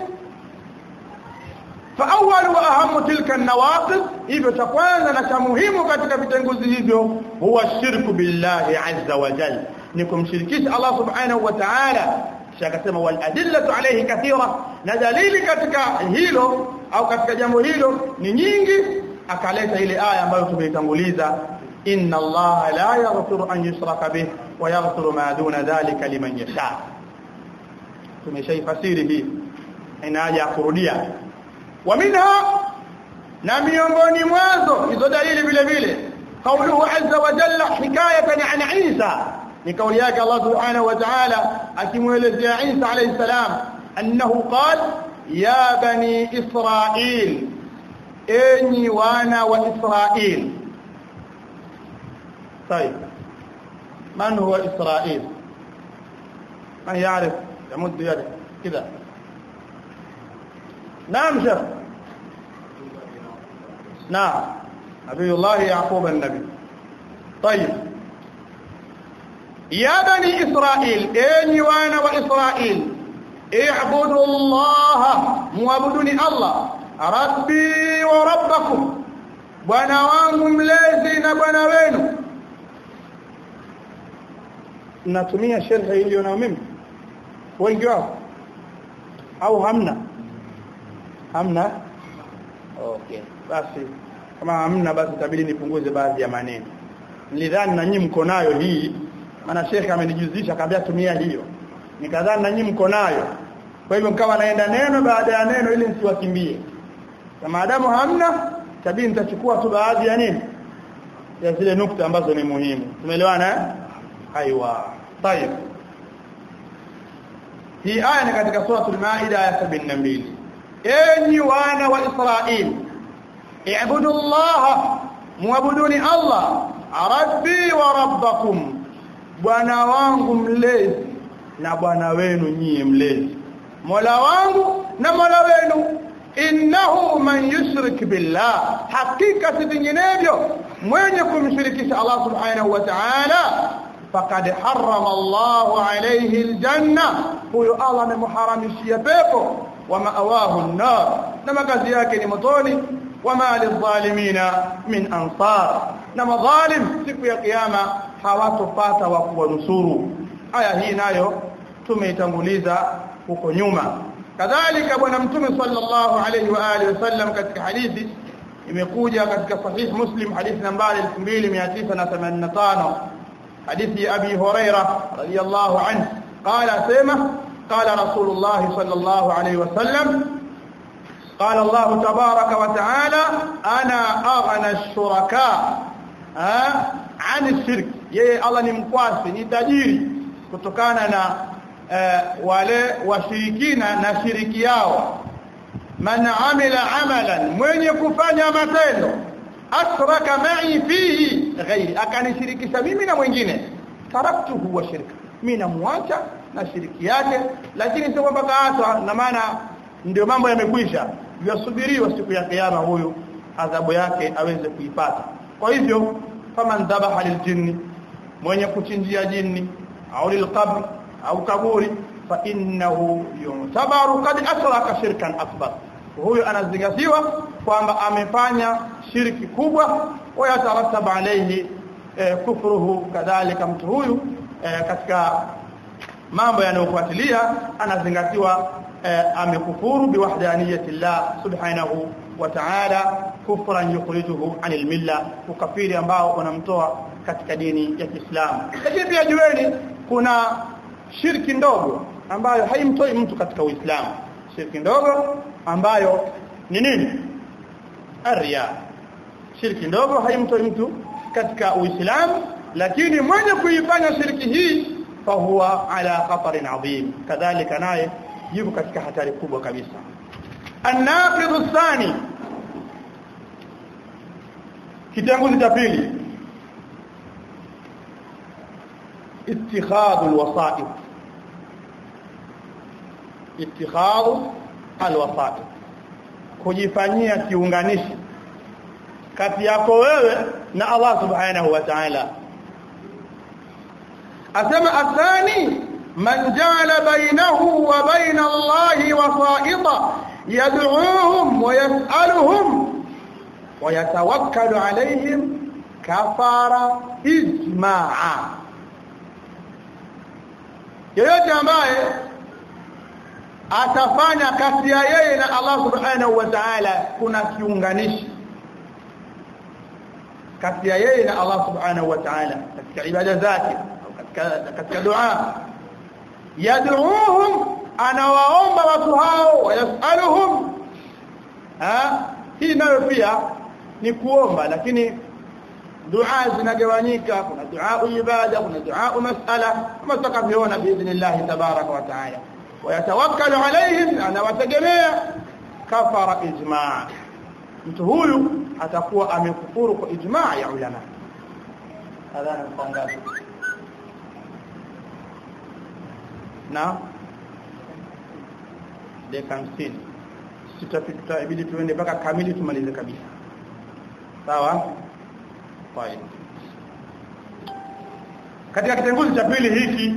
فاول واهم تلك النواقض hivyo cha kwanza na cha muhimu katika vitenguzi hivyo huwa shirku billahi azza wa jalla ni kumshirikisha Allah subhanahu wa ta'ala kisha akasema wal adillatu alayhi kathira na dalili katika hilo au katika jambo hilo ni nyingi akaleta ile aya ambayo tumeitanguliza inna Allah la yaghfiru an yushraka bih wa yaghfiru ma duna dhalika liman yasha tumeshaifasiri hii ina haja kurudia wa minha na miongoni mwazo hizo dalili vile vile قوله عز وجل حكايه عن عيسى ni kauli yake Allah subhanahu wa ta'ala akimwelezea Isa alayhi salam annahu qala ya bani israil enyi wana wa israil طيب من هو اسرائيل من يعرف يمد يده كذا نعم شيخ نعم نبي الله يعقوب النبي طيب يا بني إسرائيل إني وأنا وإسرائيل اعبدوا الله معبدوني الله ربي وربكم bwana wangu mlezi na bwana wenu natumia sharhi iliyo na mimi wengi wao au hamna hamna okay basi kama hamna basi itabidi nipunguze baadhi ya maneno nilidhani na nyinyi mko nayo hii maana shekhe amenijuzisha akaambia tumia hiyo nikadhani na nyinyi mko nayo kwa hivyo mkawa naenda neno baada ya neno ili nsiwakimbie na maadamu hamna tabii nitachukua tu baadhi ya nini ya zile nukta ambazo ni muhimu tumeelewana eh aiwa tayeb hii aya ni katika suratul maida ya 72 enyi wana wa israeli i'budu allaha muabuduni allah rabbi wa rabbakum bwana wangu mlezi na bwana wenu nyie mlezi mola wangu na mola wenu innahu man yushrik billah hakika si vinginevyo mwenye kumshirikisha Allah subhanahu wa ta'ala faqad harrama Allah alayhi aljanna huyo Allah amemuharamishia pepo wa ma'awahu an-nar na makazi yake ni motoni wama lidhalimina min ansar na madhalim siku ya kiyama hawatopata wa kuwanusuru aya hii nayo tumeitanguliza huko nyuma kadhalika bwana mtume sallallahu alayhi wa alihi wasallam katika hadithi imekuja katika sahih muslim hadithi nambari 2985 hadithi abi huraira radiyallahu anhu qala sema qala rasulullah sallallahu alayhi wasallam قال الله تبارك وتعالى انا اغنى الشركاء عن الشرك yeye Allah ni mkwasi ni tajiri kutokana na uh, wale washirikina na shiriki yao man amila amalan mwenye kufanya matendo asraka ma'i fihi ghairi akanishirikisha mimi na mwingine taraktuhu wa shirka mimi namwacha na shiriki yake lakini sio kwamba kaatwa na maana ndio mambo yamekwisha yasubiriwa siku ya kiyama huyu adhabu yake aweze kuipata kwa hivyo faman dhabaha liljinni mwenye kuchinjia jini au lilqabr au kaburi fa innahu yu'tabaru qad asraka shirkan akbar huyu anazingatiwa kwamba amefanya shirki kubwa wa yatarattaba alayhi eh, kufruhu kadhalika mtu huyu eh, katika mambo yanayofuatilia anazingatiwa eh, amekufuru biwahdaniyati Allah subhanahu wa ta'ala kufran yukhrijuhu anil milla ukafiri ambao unamtoa katika dini ya Kiislamu lakini pia jueni kuna shirki ndogo ambayo haimtoi mtu katika Uislamu shirki ndogo ambayo ni nini arya shirki ndogo haimtoi mtu katika Uislamu lakini mwenye kuifanya shirki hii fahuwa ala khatarin adhim kadhalika naye yuko katika hatari kubwa kabisa الناقض الثاني kitanguzi cha pili اتخاذ الوسائط اتخاذ الوسائط kujifanyia kiunganishi kati yako wewe na Allah subhanahu wa ta'ala asema athani man ja'ala bainahu wa baina Allah wasa'ita yad'uuhum wa yas'aluhum wa yatawakkalu alayhim kafara ijma'a yeyote ambaye atafanya kati ya yeye na Allah subhanahu wa ta'ala kuna kiunganishi kati ya yeye na Allah subhanahu wa ta'ala katika ibada zake katika katika dua yad'uuhum anawaomba watu hao wayasaluhum ha hii nayo pia ni kuomba lakini dua zinagawanyika kuna dua ibada kuna dua masala kama tutakavyoona biidhnillah tabaraka wa taala wayatawakkalu alaihim anawategemea kafara ijma' mtu huyu atakuwa amekufuru kwa ijma' ya ulama adhana mtangazo na dakika 50 sitapita ibidi tuende mpaka kamili tumalize kabisa sawa fine katika kitenguzi cha pili hiki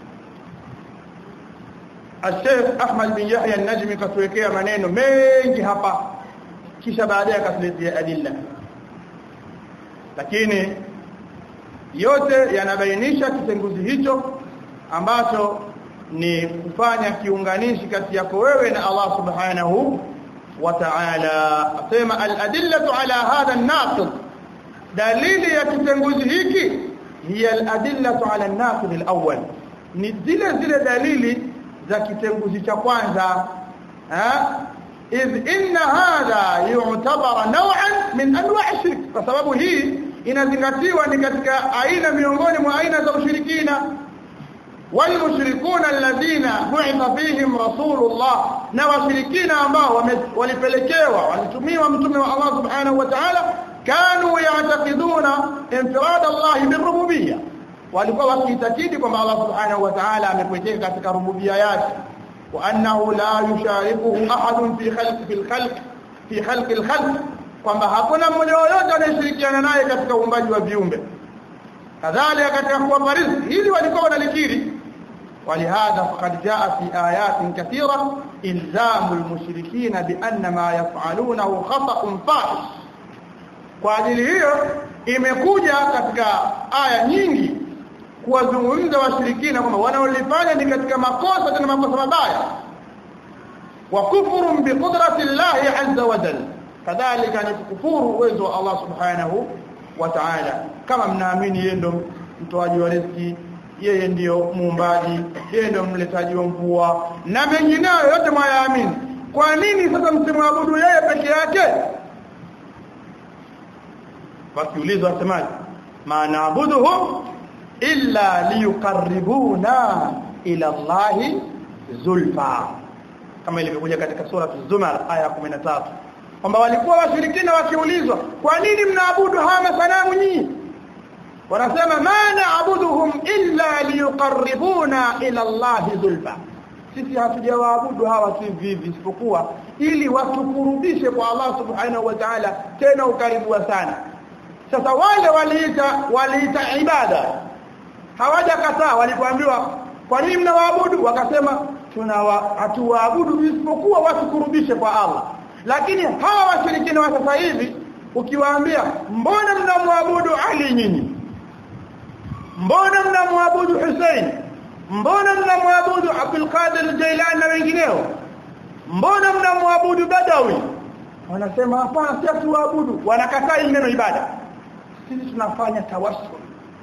Sheikh Ahmad bin Yahya an-Najmi katuwekea maneno mengi hapa kisha baadaye akatuletea adilla lakini yote yanabainisha kitenguzi hicho ambacho ni kufanya kiunganishi kati yako wewe na Allah subhanahu wa ta'ala asema al-adillatu ala hadha an-naqid dalili ya kitenguzi hiki hiya al-adillatu ala an-naqid al-awwal ni zile zile dalili za kitenguzi cha kwanza ha idh inna hadha yu'tabara naw'an min anwa' shirk kwa sababu hii inazingatiwa ni katika aina miongoni mwa aina za ushirikina والمشركون الذين بعث فيهم رسول الله na washirikina ambao walipelekewa walitumiwa mtume wa Allah subhanahu wa ta'ala kanu ya'taqiduna infirad Allah birububiyya walikuwa wakiitakidi kwamba Allah subhanahu wa ta'ala amepwekeka katika rububiyya yake wa annahu la yusharikuhu ahadun fi khalq fil khalq fi khalq al khalq kwamba hakuna mmoja yoyote anayeshirikiana naye katika uumbaji wa viumbe kadhalika katika kuwapa riziki hili walikuwa wanalikiri ولهذا فقد جاء في آيات كثيرة إلزام المشركين بأن ما يفعلونه خطأ فاحش kwa ajili hiyo imekuja katika aya nyingi kuwazungumza washirikina kwamba wanaolifanya ni katika makosa tena makosa mabaya wa kufurun bi qudrati llahi azza wa jalla kadhalika ni kukufuru uwezo wa Allah subhanahu wa ta'ala kama mnaamini yeye ndo mtoaji wa riziki yeye ndiyo muumbaji yeye ndio mletaji wa mvua na mengineyo yote mwayaamini kwa nini sasa msimwabudu yeye peke yake basi ulizo asemaje ma naabuduhum illa liyuqarribuna ila Allahi zulfa kama ilivyokuja katika sura Az-Zumar aya 13 kwamba walikuwa washirikina wakiulizwa kwa nini mnaabudu hawa masanamu nyinyi wanasema ma naabuduhum illa liyuqarribuna ila Allahi zulfa sisi hatujawaabudu hawa si vivi isipokuwa ili watukurubishe kwa Allah subhanahu wa ta'ala tena ukaribu sana sasa wale waliita waliita ibada hawajakataa walipoambiwa kwa nini mnawaabudu wakasema tunawa hatuwaabudu isipokuwa watukurubishe kwa Allah lakini hawa washirikina wa sasa hivi ukiwaambia mbona mnamwabudu Ali nyinyi mbona mnamwabudu Hussein mbona mnamwabudu Abdul Qadir Jailani na wengineo mbona mnamwabudu Badawi wanasema hapana si tuabudu wanakataa ile neno ibada sisi tunafanya tawassul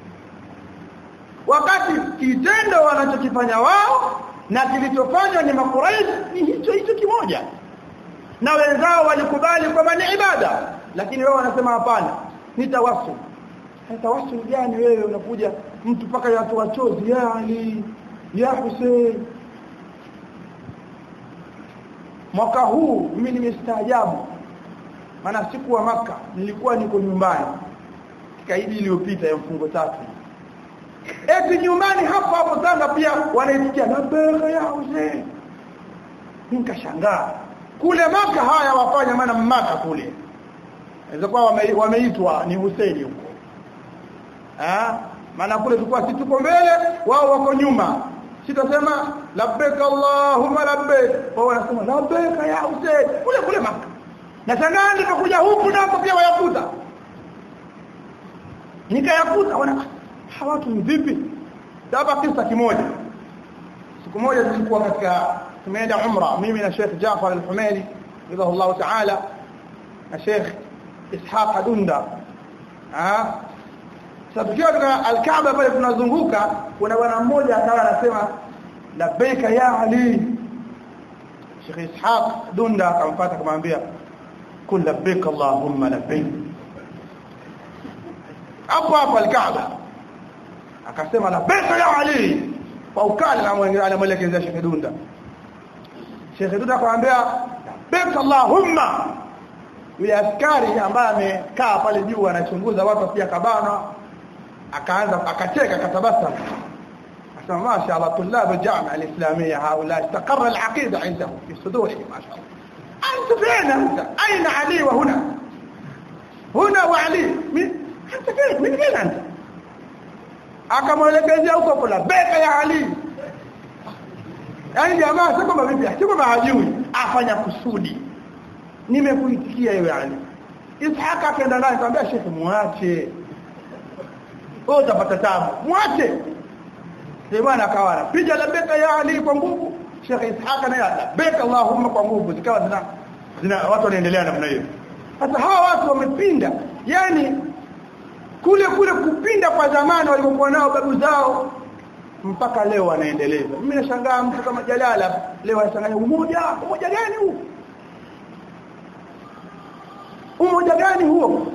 wakati kitendo wanachokifanya wao na kilichofanywa ni makuraish ni hicho hicho kimoja na wenzao walikubali kwamba ni ibada lakini wao wanasema hapana ni tawassul tawassul gani wewe unakuja mtu paka watu wachozi ya Ali ya Hussein mwaka huu mimi nimestaajabu maana siku wa maka nilikuwa niko nyumbani kaidi iliyopita ya mfungo tatu eti nyumbani hapo hapo Tanga pia wanaitikia labeka ya Hussein nikashangaa kule maka haya wafanya maana maka kule inaweza kuwa wame, wameitwa ni Hussein huko ah maana kule tulikuwa sisi tuko mbele wao wako nyuma sitasema labbaik allahumma labbaik wao wanasema labbaik ya Hussein kule kule maka na shangaa nilipokuja huku napo pia wayakuta nikayakuta wana hawa watu vipi hapa kisa kimoja siku moja tulikuwa katika tumeenda umra mimi na Sheikh Jaafar al-Humaili Allah ta'ala na Sheikh Ishaq Dunda ah sasa tukiwa katika al-Kaaba pale tunazunguka kuna bwana mmoja akawa anasema labbaika ya Ali Sheikh Ishaq Dunda akamfuata akamwambia kul labbaik Allahumma labbaik hapo hapo al-Kaaba akasema labbaika ya Ali kwa ukali anamwelekeza Sheikh Dunda Sheikh Dunda akamwambia labbaik Allahumma yule askari ambaye amekaa pale juu anachunguza watu pia kabana akaanza akacheka akatabasa akasema masha Allah tulab al-jami'a al-islamiyya haula istaqarra al-aqida indahum fi sudurihim masha Allah أنت فين أنت أين علي وهنا هنا وعلي من أنت فين من فين أنت akamwelekezea huko kula beka ya Ali yaani jamaa sio kama vipi sio kama hajui afanya kusudi nimekuitikia wewe Ali Ishaka akaenda naye akamwambia shekhi muache wewe utapata tabu muache sasa bwana akawa anapiga la beka ya Ali kwa nguvu Sheikh Ishaq naye beka Allahumma kwa nguvu zikawa zina, zina watu wanaendelea namna hiyo sasa hawa watu wamepinda yani kule kule kupinda kwa zamani walikokuwa nao babu zao mpaka leo wanaendeleza mimi nashangaa mtu kama Jalala leo anashangaa umoja umoja gani huu umoja gani huo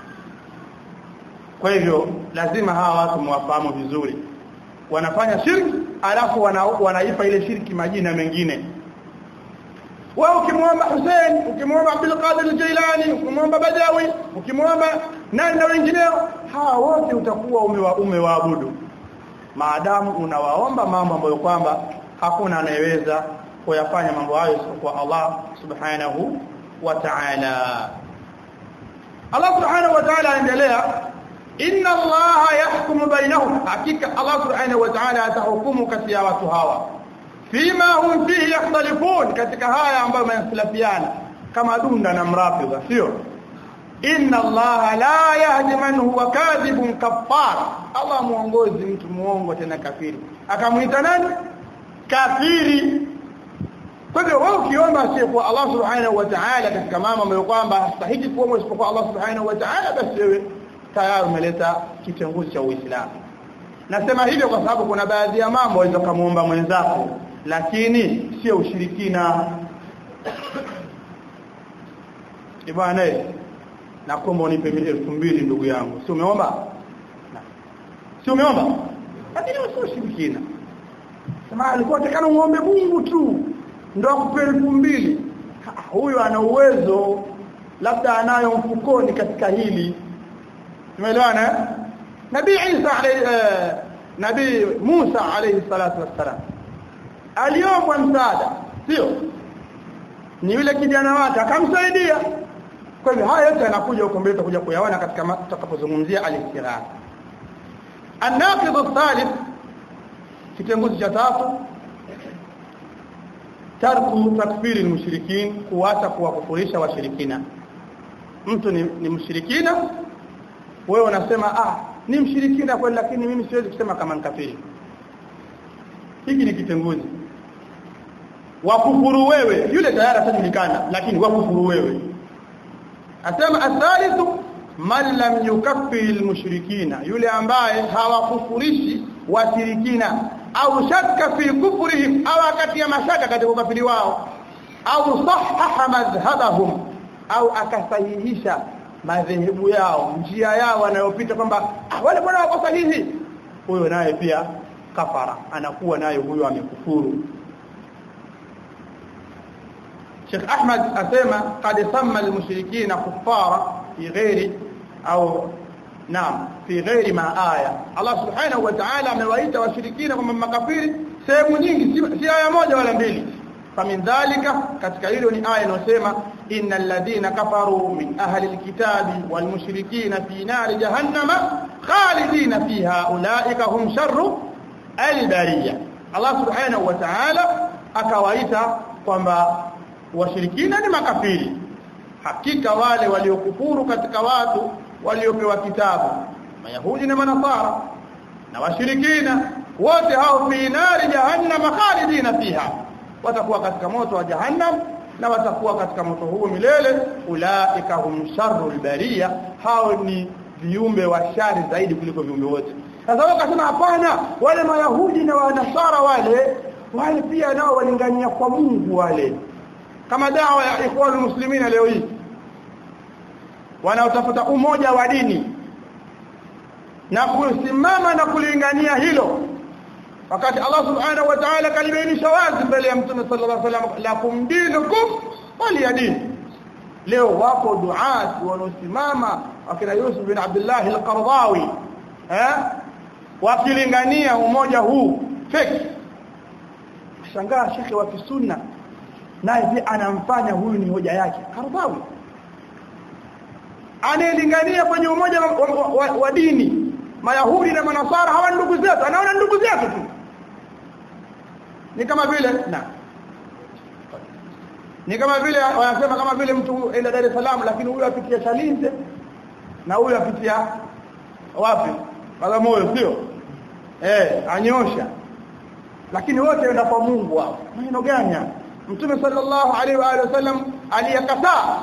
kwa hivyo lazima hawa watu mwafahamu vizuri wanafanya shirki alafu wana, wanaipa ile shirki majina mengine wao ukimwomba Hussein ukimwomba Abdul Qadir Jailani ukimwomba Badawi ukimwomba nani na wengineo hawa wote utakuwa umewa, umewaabudu maadamu unawaomba mambo ambayo kwamba hakuna anayeweza kuyafanya mambo hayo isipokuwa Allah subhanahu wa ta'ala Allah subhanahu wa ta'ala anaendelea inna Allah yahkumu bainahum hakika Allah subhanahu wa ta'ala atahukumu kati ya watu hawa fima hum fihi yakhtalifun katika haya ambayo yankhalifiana kama dunda na mrafidha sio inna allaha la yahdi man huwa kadhibun kaffar Allah muongozi mtu muongo tena kafiri akamuita nani kafiri kwa hivyo wewe ukiomba asiyekuwa Allah subhanahu wa ta'ala katika mambo ambayo kwamba hastahili kuomba isipokuwa Allah subhanahu wa ta'ala basi wewe tayari umeleta kitenguzi cha Uislamu nasema hivyo kwa sababu kuna baadhi ya mambo waweza kumuomba mwenzako lakini sio ushirikina Ibwana nakuomba unipe 2000 ndugu yangu si umeomba si umeomba lakini sio ushirikina sema alikuwa atakana muombe Mungu tu ndio akupe 2000 huyo ana uwezo labda anayo mfukoni katika hili tumeelewana Nabii Isa alayhi uh, Nabii Musa alayhi salatu wassalam aliombwa msaada sio ni yule kijana wake akamsaidia kwa hivyo haya yote yanakuja huko mbele tutakuja kuyaona katika tutakapozungumzia al-istighatha an-naqid ath-thalith kitenguzi cha tatu tarku takfiri al-mushrikin kuacha kuwakufurisha washirikina mtu ni, ni mshirikina wewe unasema ah ni mshirikina kweli lakini mimi siwezi kusema kama nkafiri hiki ni kitenguzi wakufuru wewe yule tayari atajulikana lakini wakufuru wewe asema athalithu man lam yukaffir almushrikina yule ambaye hawakufurishi washirikina au shakka fi kufrihim au akatia mashaka katika ukafiri wao au sahaha madhhabahum au akasahihisha madhehebu yao njia yao wanayopita kwamba ah, wale bwana wako sahihi huyo naye pia kafara anakuwa naye huyo amekufuru Sheikh Ahmad asema qad samma al-mushrikina kuffara fi ghairi au naam fi ghairi ma aya Allah subhanahu wa ta'ala amewaita washirikina kama makafiri sehemu nyingi si aya moja wala mbili famin dhalika katika hilo ni aya inayosema innal ladhina kafaru min ahli alkitabi wal mushrikina fi nar jahannama khalidina fiha ulaika hum sharru albariya Allah subhanahu wa ta'ala akawaita kwamba washirikina ni makafiri hakika wale waliokufuru katika watu waliopewa kitabu mayahudi na manasara na washirikina wote hao fi nari jahannam khalidina fiha watakuwa katika moto wa jahannam na watakuwa katika moto huo milele ulaika hum sharrul bariya hao ni viumbe wa shari zaidi kuliko viumbe wote sasa wakasema hapana wale mayahudi na wanasara wale wale pia nao walingania kwa Mungu wale kama dawa ya ikhwanul muslimina leo hii wanaotafuta umoja wa dini na kusimama na kulingania hilo wakati Allah subhanahu wa ta'ala kalibainisha wazi mbele ya mtume sallallahu alaihi wasallam lakum dinukum waliyadin leo wapo duat wanaosimama wakina Yusuf bin Abdullah al-Qardawi eh wakilingania umoja huu fake shangaa shekhe wa kisunna naye pia anamfanya huyu ni hoja yake Qardawi anayelingania kwenye umoja wa, wa, wa, wa dini mayahudi na manasara hawa ndugu zetu anaona ndugu zetu tu ni kama vile na ni kama vile wanasema kama vile mtu enda Dar es Salaam lakini huyu apitia Chalinze na huyu apitia wapi Bagamoyo sio eh anyosha lakini wote wenda kwa Mungu hao maneno gani Mtume sallallahu alaihi wa alihi wasallam aliyakataa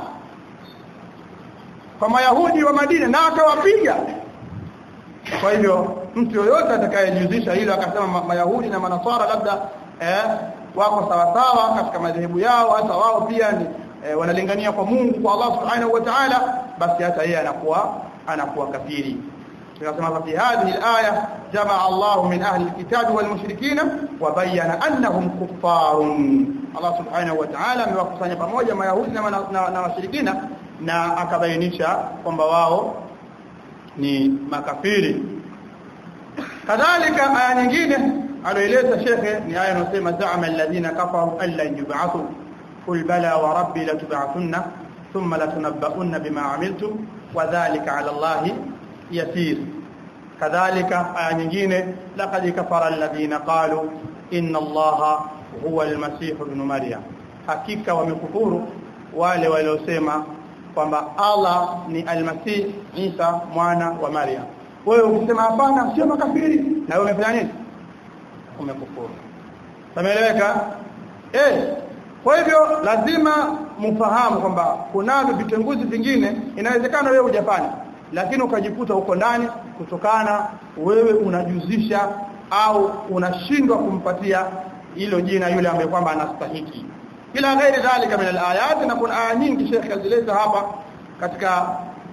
kwa Mayahudi wa Madina na akawapiga kwa hivyo mtu yoyote atakayejihusisha hilo akasema Mayahudi na Manasara labda eh, wako sawa sawa katika madhehebu yao hata wao pia ni eh, wanalingania kwa Mungu kwa Allah subhanahu wa ta'ala basi hata yeye anakuwa anakuwa kafiri tunasema fi hadhihi al-aya jamaa Allah min ahli al-kitab wal mushrikina wa bayyana annahum kuffarun Allah subhanahu wa ta'ala amewakusanya pamoja mayahudi na, na, na washirikina na akabainisha kwamba wao ni makafiri kadhalika aya nyingine aloeleza shekhe ni aya inayosema za'ama alladhina kafaru alla yub'athu qul bala wa rabbi latub'athunna thumma latunabba'unna bima 'amiltum wa dhalika 'ala allahi yasir kadhalika aya nyingine laqad kafara alladhina qalu inna allaha huwa almasih ibn maryam hakika wamekufuru wale waliosema kwamba Allah ni almasih Isa mwana wa Maryam wewe ukisema hapana sio makafiri na wewe umefanya nini umekufuru Tumeeleweka? Eh. Kwa hivyo lazima mfahamu kwamba kunavyo vitenguzi vingine inawezekana wewe hujafanya lakini ukajikuta uko ndani kutokana wewe unajuzisha au unashindwa kumpatia hilo jina yule ambaye kwamba anastahiki. Bila ghairi dhalika min alayat na kuna aya nyingi Sheikh azileta hapa katika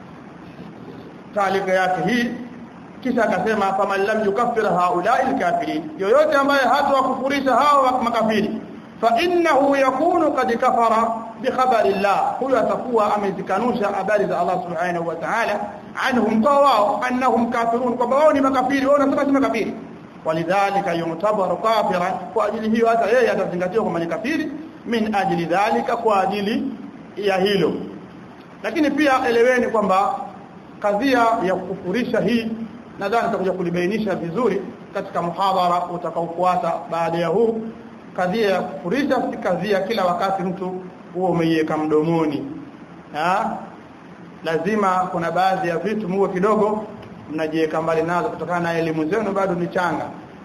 taalika yake hii kisha akasema faman lam yukaffir haula'i alkafirin yoyote ambaye hatawakufurisha hao makafiri fa innahu yakunu qad kafara bi khabari Allah huyo atakuwa amezikanusha habari za Allah subhanahu wa ta'ala anhum wao annahum kafirun kwamba wao ni makafiri wao wanasema si makafiri walidhalika yumtabaru kafiran kwa ajili hiyo hata yeye atazingatiwa kama ni kafiri min ajili dhalika kwa ajili ya hilo lakini pia eleweni kwamba kadhia ya kukufurisha hii nadhani tutakuja kulibainisha vizuri katika muhadhara utakaofuata baada ya huu kadhia ya kufurisha si kadhia kila wakati mtu huo umeiweka mdomoni ha? lazima kuna baadhi ya vitu muwe kidogo mnajiweka mbali nazo kutokana na elimu zenu bado ni changa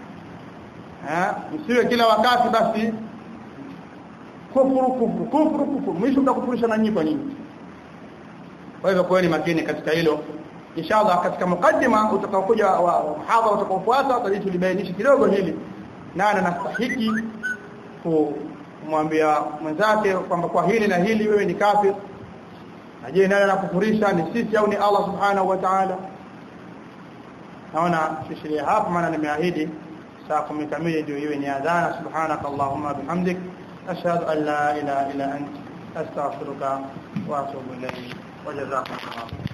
ha? msiwe kila wakati basi kufuru kufuru kufuru kufuru mwisho mtakufurisha na nyinyi kwa nyinyi kwa hivyo kuweni makini katika hilo inshallah katika mukaddima utakaokuja wa muhadhara utakaofuata tutalibainisha kidogo hili nani anastahiki kumwambia mwenzake kwamba kwa hili na hili wewe ni kafir na je nani anakufurisha ni sisi au ni Allah subhanahu wa ta'ala naona shishiria hapa maana nimeahidi saa 10 kamili ndio iwe ni adhana subhanaka allahumma bihamdik ashhadu an la ilaha illa anta astaghfiruka wa atubu ilayk wa jazakumullah